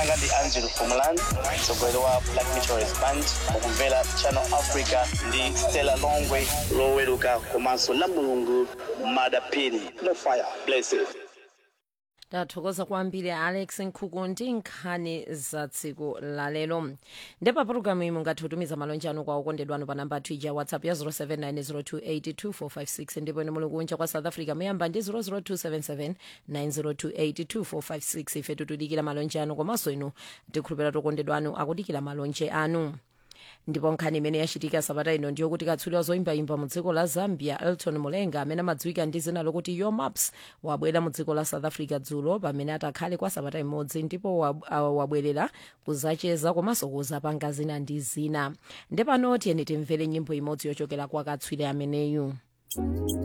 anga ndi angelo fumalan mtsogoleri wa black meteorist band mukumvera channel africa ndi stella longwe loweruka komanso la mulungu madapini no fire blessed tathokoza kwambiri alex nkhuku ndi nkhani za tsiku lalero ndepa pologalamu iyi mungathe kutumiza malonje anu kwa okondedwanu pa namba athu ija ya whatsapp ya 07902822456 ndipo ine muli kunja kwa south africa muyamba ndi 0027790282456 ife tikudikira malonje anu komanso inu tikhulupirira okondedwanu akudikira malonje anu ndipo nkhani imene yachitika sabata ino ndiyo kuti katswiri wa zoyimbayimba mu dziko la zambia elton mulenga amene amadziwika ndi zina lokuti yo maps wabwera mu dziko la south africa dzulo pamene atakhale kwa sabata imodzi ndipo wab- ah, wabwerera kuzacheza komanso kuzapanga zina ndi zina ndepano tiyeni timvere nyimbo imodzi yochokera kwa katswiri ameneyu